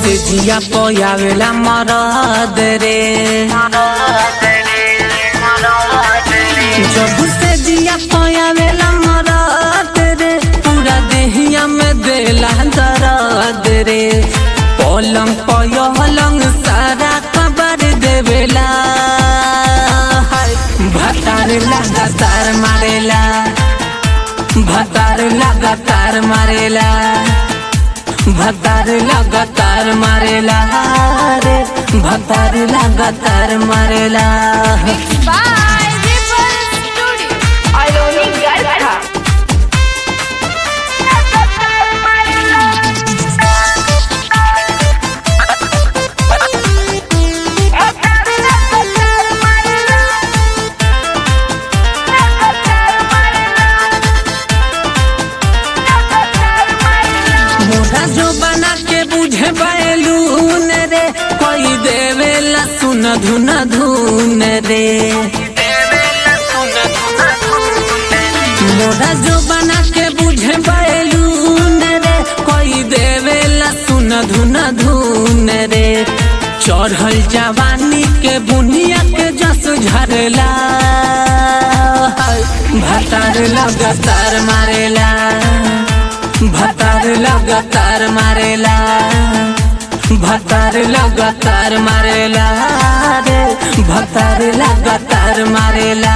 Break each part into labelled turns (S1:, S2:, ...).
S1: से जिया पयावेला मरद रे जब से जिया पयावेला मरद रे पूरा देहिया में देला दर्द रे पलंग पयलंग सारा खबर देवेला हाय, भतार लगातार मारेला भतार लगातार मारेला भतार लगातार मारेला रे भतार लगातार मारेला
S2: by Ripple Studio.
S3: Aloni Garcha.
S1: मोरा जो बना के बुझे बैलून रे कोई देवेला सुन धुन धुन रे मोरा जो बना के बुझे बैलून रे कोई देवेला सुन धुन धुन रे चढ़ल जवानी के बुनिया के जस झरला भतार लगातार मारेला भतार लगातार मारेला भतार लगातार मारेला रे भतार लगातार मारेला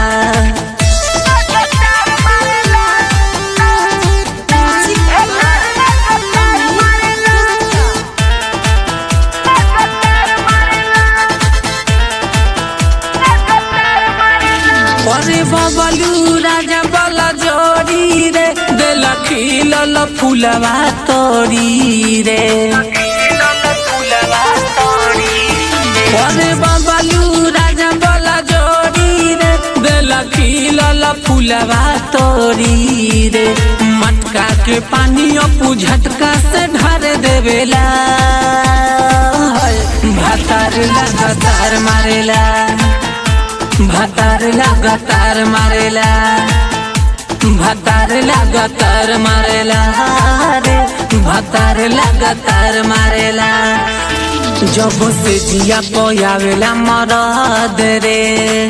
S1: अरे बबलू राजा बला जोड़ी रे दिल खिलल फूलवा तोड़ी रे अरे बबलू राजा बला जोड़ी रे दिल खिलल फूलवा तोड़ी रे मटका के पानी अपू झटका से ढर देवेला भातार लगातार मारेला भतार लगातार मारेला भतार लगातार मारेला रे भतार लगातार मारेला जब से जिया पयावेला मरद रे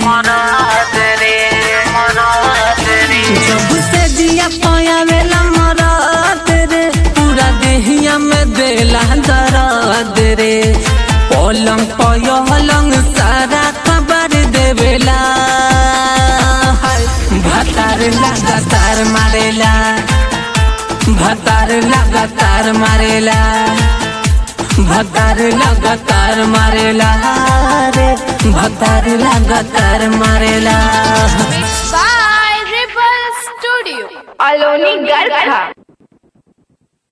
S1: जब से जिया पयावेला मरद रे पूरा देहिया में देला दर्द रे पलंग पयलंग सारा खबर देवेला हाय, भतार लगातार मारेला भतार लगातार मारेला भतार लगातार मारेला रे भतार लगातार मारेला
S2: Mixed by Ripple Studio.
S3: Aloni Garcha.